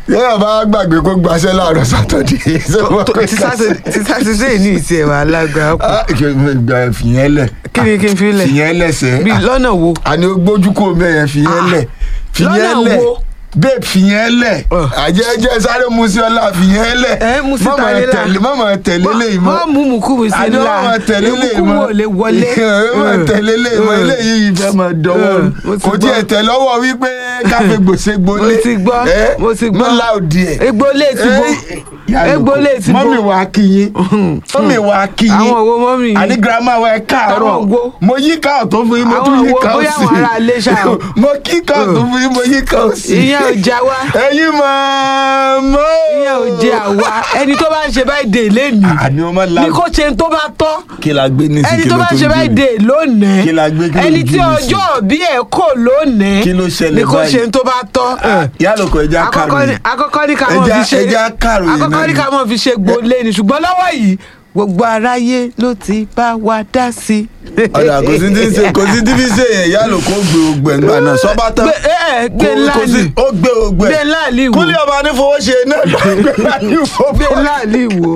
yẹ́n bá gbàgbé kó gbaṣẹ́ láàárọ̀ sátọ̀dé. ti sátidé ní ìtì ẹ̀wà alágbára kù fìyẹn lẹ̀ kí ni kí n fi lẹ̀ fìyẹn lẹ̀sẹ̀ bí lọ́nà wo àní gbójú kò mẹ́yẹn fìyẹn lẹ̀ fìyẹn lọ́nà lẹ̀ wo? babe fìyẹn lẹ̀ Ọ̀. àjẹjẹ sáré musiola fìyẹn lẹ̀ Ẹ, mú sí Má máa tayé la. tẹ̀lé má máa tẹ̀lé léyìí mọ́ mọ́ mú mùkúmu sí àní ńlá má máa tẹ̀lé léyìí mùkúmu mọ́ ò lè wọlé má máa tẹ̀lé léyìí mọ́ Mm. eléyìí fẹ́ máa dọwọ́ Mm. Mo ti kò tiẹ̀ gbọ́. tẹ̀ lọ́wọ́ wípé káfí gbòsè gbolé mo ti gbọ́ Ẹ, mo ti gbọ́ má láòdì ẹ̀ egbò lè ti bo egbò lè ti bo mọ́mì wa kíyìn mọ́mì wa kíyìn àwọn owó mọ́mì yìí àní girama wa ẹ káàárọ̀ Àwọn wo? mo yí ká ọ̀tún fún yín mo Àwọn tún yí wo? ká Bóyá òsì àwọn ará ilé ṣá o. mo kí ká ọ̀tún fún yín mo yí ká òsì ìyẹn ò já wá ẹ̀yin máa mọ́ ìyẹn ò jẹ àwa ẹni tó bá ń ṣe báyìí dè lẹ́nu àní ọmọ la ní kò ṣe tó bá tọ́ kí la gbé ní sí ẹni kí tó ló bá tó ń ṣe báyìí gbé dè lónìí Kí la gbé, kí ló ẹni ń tí bí mi sí? ọjọ́ bí ẹ̀ kò lónìí Kí ló ṣẹlẹ̀ ní kò báyìí? ṣe tó bá tọ́ yálòkọ ẹja àkọ́kọ́ ní kàròyìn àkọ́kọ́ ní ká mọ̀ Ẹja- fi ṣe ẹja kàròyìn àkọ́kọ́ náà ní ni. ká mọ̀ fi ṣe gbolé ni ṣùgbọ́n lọ́wọ́ yìí gbogbo aráyé ló ti bá wa dá sí. ọ̀dà kò sí tí ń ṣe kò sí tí fi ṣe yẹn yálòkọ gbé ogbẹ ńgbà náà sọ́ba tán Gbé- ẹ, ẹ, gbé Kò- ńlá kò sí- ni. ó gbé ogbẹ Gbé ńlá ni wò. kúlẹ̀ ọba ní fowó ṣe náà ló gbé ńlá ní fowó gbé láàlì wò.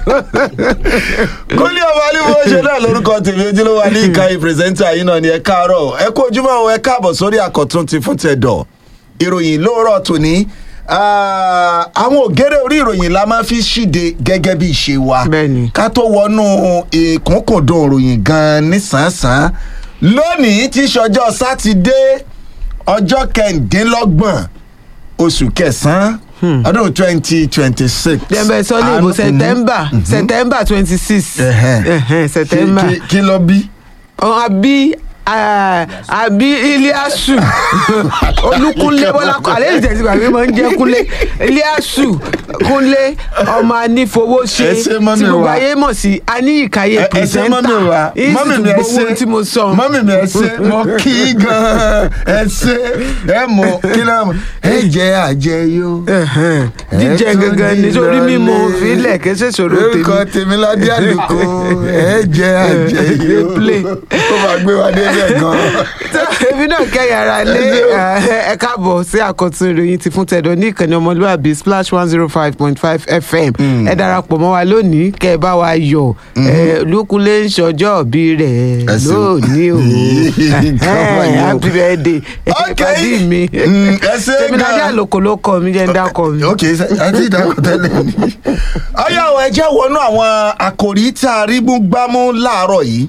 kúlẹ̀ ọba ní fowó ṣe náà lórúkọ tèmi ojúlówó ní ìkànnì pírẹsẹ́ńtà yìí náà ni ẹ káàárọ̀ ẹ kú ojúmọ́ o, ẹ káàbọ̀ sórí àkọ́tún ti fún tẹ̀dọ̀ ìròyìn lóòrọ̀ tòní Ah, àwọn ògèrè orí ìròyìn la máa fi ṣíde gẹ́gẹ́ bí ìṣe wa Bẹ́ẹ̀ni. ká tó wọnú ìkúnkùndùn ìròyìn gan nísànsán lónìí tí í ṣọjọ́ sátidé ọjọ́ kẹrìndínlọ́gbọ̀n oṣù kẹsàn-án ọdún twenty twenty six. dẹ́mbẹ̀ sọ ní ìbò september september twenty six september kí ló bí. ọ̀hún àbí ah, àbí iliasu olúkúnlé bọ́lá àlẹ́ ìjẹ̀sí gbàgbé máa ń jẹ́ kúnlé iliasu kúnlé ọmọ anífowóṣe Ẹ ṣé mọ́mì tí gbogbo wa. ayé mọ̀ sí aníyíkáyé ẹ ẹ ṣe mọ́mì wa pìrìsẹ́ńtà mọ́mì mi ẹ ṣe ìsìtúgbówó tí mo sọ mọ́mì mi ẹ ṣe mo kí í gan-an ẹ ṣe ẹ mọ kí náà mọ ẹ jẹ àjẹyó. Ẹ̀hẹ́n. jíjẹ Ẹ tún gangan ní nítorí mímu ìrọ̀lẹ́. fílẹ̀ kẹsẹ̀ sọ̀rọ̀ orúkọ tèmi tèmi ládé àlùkò ẹ jẹ àjẹyó Play. ó máa gbé wa débẹ̀ gan-an. tó ebi náà kẹ́yìn ara lé ẹ káàbọ̀ sí àkọ́tún ìròyìn ti fún tẹ̀dọ̀ ní ìkànnì ọmọlúwàbí splash one zero five point five fm ẹ darapọ̀ mọ́ wa lónìí kẹ́ ẹ bá wa yọ̀ ẹ lókùnlé ń ṣọjọ́ òbí rẹ̀ Ẹ ṣeun. lónìí o Nǹkan wà ní o. happy birthday Ok. pàdé mi Mm, ẹ ṣé tèmíládé gan. àlòkò ló kọ mi jẹ́ ń dákọ̀ mi. ok àti ìdákọ̀ tẹ́lẹ̀ ni. ọyá ọ̀ ẹ jẹ́ wọnú àwọn àkòrí tá a rí mú gbámú láàárọ̀ yìí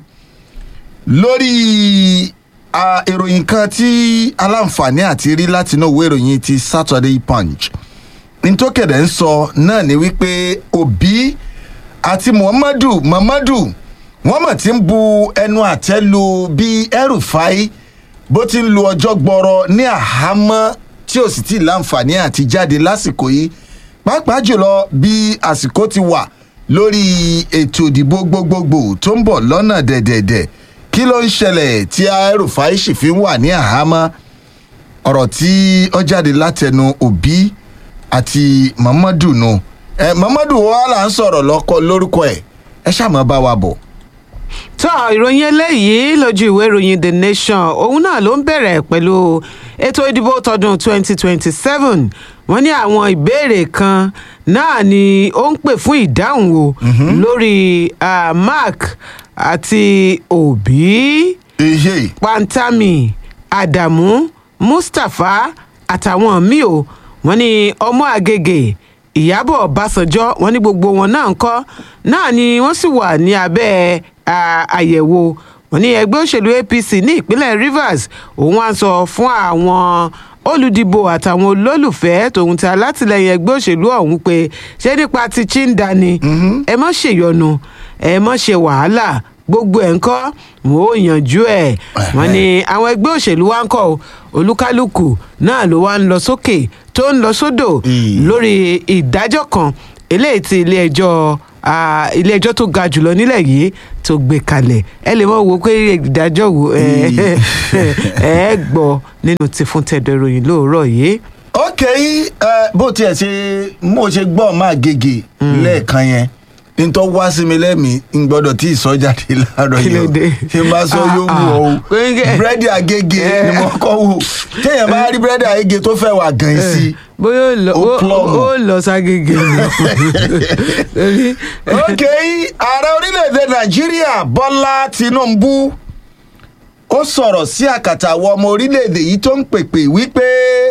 lórí ah, ìròyìn kan tí aláǹfààní àti rí látinú ìwé ìròyìn ti Saturday Punch nítòkèdè ń sọ náà ni wípé Obi àti Muhammadu Muhammadu wọ́n mọ̀ tí ń bu ẹnu àtẹ́ lu bí El-Rufai bó ti ń lu ọjọ́ gbọ́rọ̀ ní àhámọ́ tí ò sì tí ì láǹfààní àti jáde lásìkò yìí pàápàá jùlọ bí àsìkò ti wà lórí ètò ìdìbò gbogbogbò tó ń bọ̀ lọ́nà dẹ̀dẹ̀dẹ̀ kí ló ń ṣẹlẹ̀ tí El-Rufai sì fi ń wà ní àhámọ́ ọ̀rọ̀ tí ó jáde látẹnu Obi àti Muhammadu nù ẹ Muhammadu wa là ń sọ̀rọ̀ lọ́kọ lórúkọ ẹ̀ ẹ ṣàmọ́ bá wa bọ̀. tó ìròyìn eléyìí lójú ìwé ìròyìn the nation òun náà ló ń bẹ̀rẹ̀ pẹ̀lú ètò ìdìbò tọdún 2027 wọ́n ní àwọn ìbéèrè kan náà ni ó ń pè fún ìdáhùn o lórí ah, mark àti obi ehe pantami adamu mustapha àtàwọn míì o wọ́n ní ọmọ àgègè ìyábọ̀ ọbásanjọ́ wọ́n ní gbogbo wọn náà ń kọ́ náà ni wọ́n sì wà ní abẹ́ à, àyẹ̀wò wọ́n ní ẹgbẹ́ òṣèlú apc ní ìpínlẹ̀ rivers òun wá ń sọ fún àwọn olùdìbò àtàwọn olólùfẹ́ tòun ti alátìlẹyìn ẹgbẹ́ òṣèlú ọ̀hún pé ṣé nípa ti chinda ni ẹ má ṣèyọnu ẹ má ṣe wàhálà gbogbo ẹ̀ ń kọ́ wọn ò yanjú ẹ̀ wọ́n ní àwọn ẹgbẹ́ òṣèlú wa ń kọ́ o, olúkálùkù náà ló wá ń lọ sókè tó ń lọ sódò Ì. lórí ìdájọ́ kan eléyìí tí ilé ẹjọ́ ah, ilé ẹjọ́ tó ga jùlọ nílẹ̀ yìí tó gbé kalẹ̀ ẹ lè mọ̀ wo pé ìdájọ́ wo ẹ ẹ gbọ́ nínú ti fún tẹ̀dọ̀ ìròyìn lóòrọ̀ yìí. ok ẹ bó tiẹ̀ ṣe mo ṣe gbọ́ máa gègé lẹ́ẹ̀kan yẹn ntọ́ wá sí mi lẹ́mìí n gbọ́dọ̀ tí ì sọ jáde láàárọ̀ Kí ló yìí o dé? tí n bá sọ Ah, yóò ah. wù ọ́ o Gbẹ́ngẹ́. búrẹ́dì àgègè Eh. ni mo kọ́ wò téèyàn bá rí búrẹ́dì àgègè tó fẹ́ wà gan sí i bóyá ó lọ- Ó ó- plumb. ó lọ ságége ni Torí- ok ààrẹ orílẹ̀-èdè nàìjíríà bọ́lá tinubu ó sọ̀rọ̀ sí àkàtà àwọn ọmọ orílẹ̀-èdè yìí tó ń pèpè wípé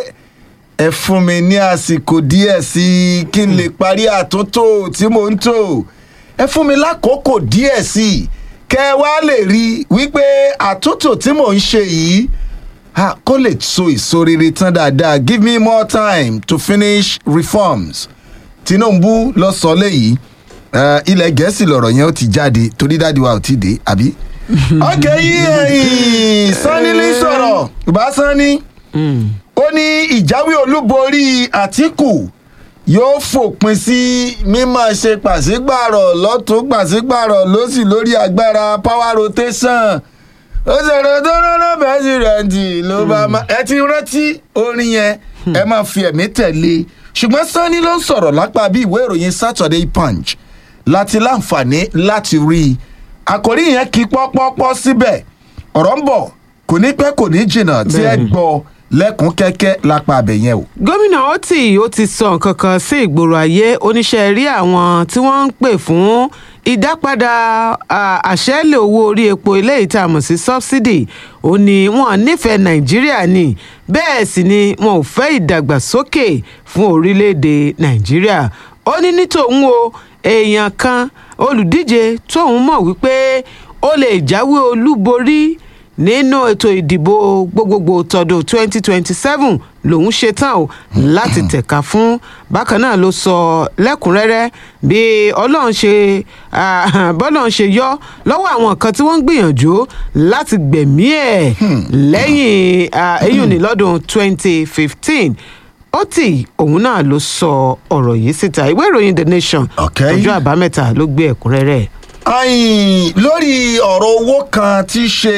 ẹ fún mi ní àsìkò díẹ̀ sí i kí n lè parí àtúntò tí mò ń tò ẹ fún mi lákòókò díẹ̀ sí i kẹ́ ẹ wá lè rí i wípé àtúntò tí mò ń ṣe yìí ah, kó lè so èso rere tán dáadáa give me more time to finish reforms tinubu lọ sọ léyìí Eh, ilẹ̀ gẹ̀ẹ́sì lọ̀rọ̀ yẹn ó ti jáde torí dáàdi wa ò ti dé àbí. ok yí ẹ̀yìn sanni ní sọ̀rọ̀ bá sanni Mm. ó ní ìjáwé olúborí àtìkù yóò fòpin sí mímọ̀ ṣe pàṣípàrọ̀ lọ́tún pàṣípàrọ̀ lọ́sì lórí agbára power rotation ó ṣèrò tó rọ́nà pẹ́sidẹ̀ntì ló bá má ẹ ti rántí orin yẹn ẹ máa fi ẹ̀mí tẹ̀lé ṣùgbọ́n sanni ló ń sọ̀rọ̀ lápá bí ìwé ìròyìn saturday punch láti láǹfààní láti rí i àkòrí yẹn kí pọ́pọ́pọ́ síbẹ̀ ọ̀rọ̀ ń bọ̀ kò ní pẹ́ kò ní jìnnà tí ẹ Bẹ́ẹ̀ni. gbọ́ lẹ́kùn kẹ́kẹ́ lápá abẹ yẹn o. gómìnà oti ó ti sọ nǹkan kan sí ìgboro ayé oníṣẹ́ rí àwọn tí wọ́n ń pè fún ìdápadà à, àṣẹ́lẹ̀ owó orí epo eléyìí tá a mọ̀ sí subsidy ó ní wọn nífẹ̀ẹ́ nàìjíríà ni bẹ́ẹ̀ sì ni wọn ò fẹ́ ìdàgbàsókè fún orílẹ̀-èdè nàìjíríà ó ní ní tòun o èèyàn kan olùdíje tóun mọ̀ wípé ó lè jáwé olúborí nínú ètò ìdìbò gbogbogbò tọdún 2027 lòun ṣetán o láti tẹ̀ka fún bákan náà ló sọ lẹ́kùnrẹ́rẹ́ bí ọlọ́run ṣe ah, bọ́lọ́run ṣe yọ lọ́wọ́ àwọn kan tí wọ́n ń gbìyànjú láti gbẹ̀mí ẹ̀ lẹ́yìn ah, eyín ní lọ́dún 2015 ó tì òun náà ló sọ ọ̀rọ̀ yìí síta ìwé ìròyìn the nation Okay. ọjọ́ àbámẹ́ta ló gbé ẹ̀kúnrẹ́rẹ́ ayin lórí ọ̀rọ̀ owó kan tí í ṣe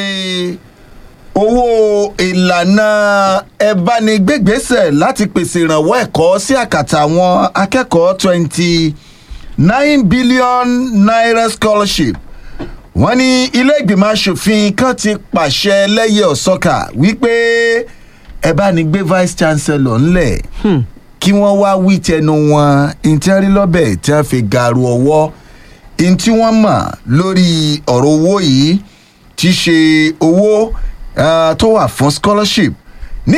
owó ìlànà ẹ̀bánigbègbèsẹ̀ láti pèsè ìrànwọ́ ẹ̀kọ́ sí àkàtà àwọn akẹ́kọ̀ọ́ twenty nine billion naira scholarship wọ́n ní ilé ìgbìmọ̀ asòfin kan ti pàṣẹ lẹ́yẹ ọ̀sọ́kà wípé ẹ̀bánigbé vice chancellor ńlẹ̀ kí wọ́n wá wí tẹnu wọn ìtẹ́rí lọ́bẹ̀ tí wọ́n fi gàrú ọwọ́ n tí wọ́n mọ̀ lórí ọ̀rọ̀ owó yìí ti ṣe owó ah, tó wà fún scholarship ní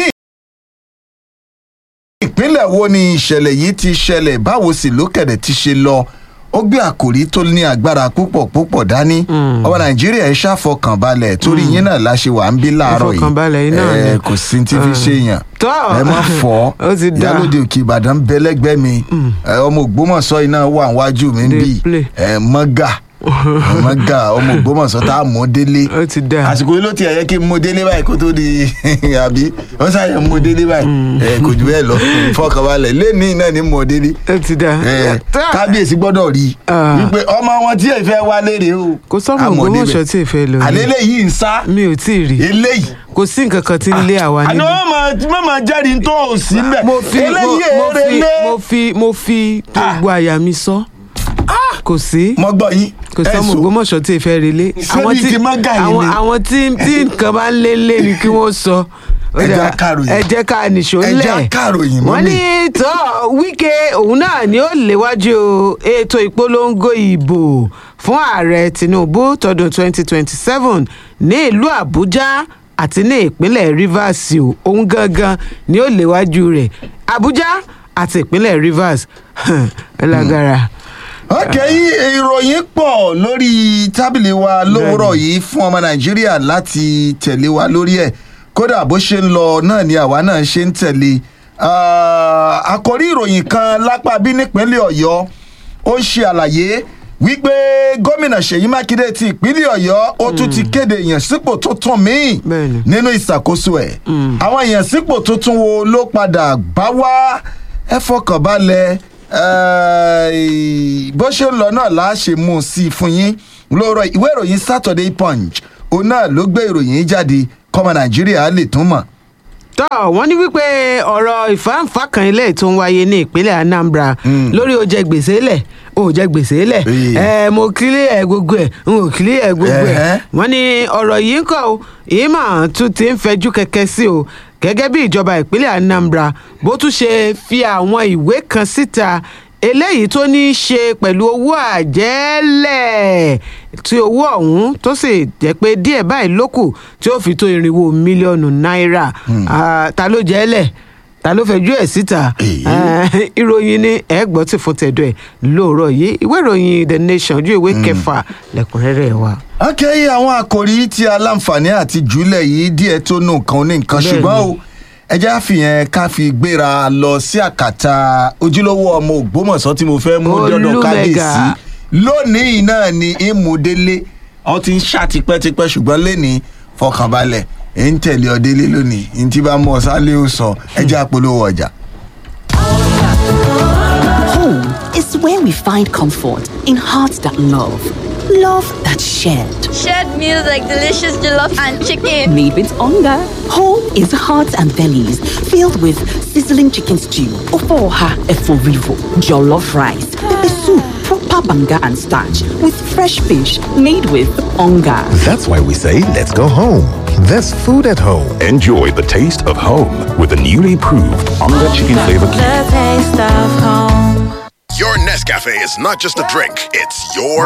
ìpínlẹ̀ wo ni ìṣẹ̀lẹ̀ yìí ti ṣẹlẹ̀ báwo sì ló kẹ̀dẹ̀ ti ṣe lọ ó gbé àkòrí tó ní agbára púpọ̀ púpọ̀ dání ọmọ nàìjíríà ẹ ṣàfọkànbalẹ̀ torí yín náà la ṣe wà ń bí láàárọ̀ yìí Ìfọkànbalẹ̀ yín náà Eh, ni. kò sí ti fi ṣe èèyàn Tọ́. ẹ má fọ́ Ó ti dáa. ìyálòde òkè ìbàdàn bẹ lẹ́gbẹ̀ẹ́ mi Eh, ọmọ ògbómọ̀ṣọ́ iná wà níwájú mi ń Dey bì play. ẹ mọ́gà mọ́gà ọmọ ògbómọ̀ṣọ́ tá a mú délé ó ti dáa. àsìkò yìí ló ti ẹ̀yẹ kí n mú délé báyìí kó tó di àbí wọ́n ṣàyẹ̀ mú délé báyìí ẹ kò jù bẹ́ẹ̀ lọ fọkànbalẹ̀ lẹ́ni náà ni mú délé ó ti dáa. ẹ Tá- kábíyèsí gbọ́dọ̀ rí i Ah. wípé ọmọ wọn tí èyí fẹ́ wá léèrè o kò sọ́mọ àmọ́ débẹ̀. ògbómọ̀ṣọ́ tí ì fẹ́ lọ rí. àlélẹ́ yìí ń sá mi ò tí ì rí eléyìí kò sí nǹkan kan tí ń lé àwa àná níbí. wọn máa jẹ́rìí tó o sí mbẹ̀ mo fi mo, eléyìí mo èrè fi lé mo fi mo fi gbogbo àyà mi sọ kò sí mo gbọ́ yín kò sọ́mọ ẹ̀sùn. ògbómọ̀ṣọ́ tí ì fẹ́ relé. Ṣé bíi ti Mágà yìí àwọn ni? àwọn tí tí nǹkan bá ń lé lé ni kí wọ́n sọ. Ó Ẹ jẹ́ dáa, akáròyìn. ẹ jẹ́ ká nìṣó Ẹ ńlẹ̀. jẹ́ akáròyìn, wọ́n mọ́mì. ní tọ́ wíkẹ́ òun náà ni ó léwájú ètò ìpolongo ìbò fún ààrẹ tinubu tọdún 2027 ní ìlú àbújá àti ní ìpínlẹ̀ rivers o òun gangan ni ó léwájú rẹ̀ àbújá àti ìpínlẹ̀ rivers ẹ lágara. ok ìròyìn pọ̀ lórí tábìlì wa lówùrọ̀ yìí fún ọmọ nàìjíríà láti tẹ̀lé wa lórí ẹ̀ kódà bó ṣe ń lọ náà ni àwa náà ṣe ń tẹ̀lé Ah, àkòrí ìròyìn kan lápá bí nípínlẹ̀ ọ̀yọ́ ó ń ṣe àlàyé wípé gómìnà ṣèyí mákindé ti ìpínlẹ̀ ọ̀yọ́ ó tún ti kéde ìyànsípò tuntun míì Bẹ́ẹ̀ni. nínú ìṣàkóso ẹ̀ àwọn ìyànsípò tuntun wo ló padà bá wá ẹ fọkàn balẹ̀ eh, bó ṣe ń lọ náà là á ṣe mú un sí i fún yín lóòrọ̀ ìwé ìròyìn saturday punch òun náà ló gbé ìròyìn yìí jáde kọ́mọ nàìjíríà lè tún mọ̀ tọ́ wọ́n ní wípé ọ̀rọ̀ ìfáǹfà kan ilé tó ń wáyé ní ìpínlẹ̀ anambra lórí ó jẹ gbèsè lẹ̀ ó jẹ gbèsè lẹ̀ Ee. ẹ mo kílé ẹ gbogbo ẹ n ò kílé ẹ gbogbo ẹ Ẹ̀hẹ́. wọ́n ní ọ̀rọ̀ yìí ń kọ́ o yìí mà tún ti ń fẹjú kẹ̀kẹ́ sí o gẹ́gẹ́ bí ìjọba ìpínlẹ̀ anambra bó tún ṣe fi àwọn ìwé kan síta eléyìí tó ní í ṣe pẹ̀lú owó àjẹ́lẹ̀ tí owó ọ̀hún tó sì jẹ́ pé díẹ̀ báyìí ló kù tí ó fi tó irinwó mílíọ̀nù náírà Ah, ta ló jẹ́ lẹ̀ ta ló fẹjú ẹ̀ síta Èyí. Eh, ìròyìn ni ẹ gbọ́ tí fún tẹ̀dọ̀ ẹ̀ lóòrọ̀ yìí ìwé ìròyìn the nation ojú ìwé kẹfà lẹ́kùnrẹ́rẹ́ wa. akẹ́yẹ àwọn àkòrí tí aláǹfààní àti jùlẹ̀ yìí díẹ̀ tó nù nǹkan ní nǹkan Bẹ́ẹ̀ni. ṣùgbọ́n o ẹjẹ́ àfihàn ká fi gbéra lọ sí àkàtà ojúlówó ọmọ ògbómọ̀ṣọ́ tí mo fẹ́ mú dọ́dọ̀ Olúmẹ̀gà. kábíyèsí lónìí náà ni ìmúdélé ọ ti ń ṣá tipẹ́tipẹ́ ṣùgbọ́n lẹ́ni fọkànbalẹ̀ ẹ̀ ń tẹ̀lé ọ délé lónìí ní tí bá mú ọ sálé ó sọ ẹjẹ́ àpolówó ọjà. Home is where we find comfort in hearts that love, love that shared. Shared meals like delicious jollof and chicken. Made with hunger. Home is hearts and bellies filled with sizzling chicken stew, ofoha eforivo, jollof rice, pepper soup, proper banga and starch with fresh fish made with hunger. That's why we say, let's go home. There's food at home. Enjoy the taste of home with the newly proved Onga Chicken Flavor Cube. The taste of home. Your Nescafe is not just a drink, it's your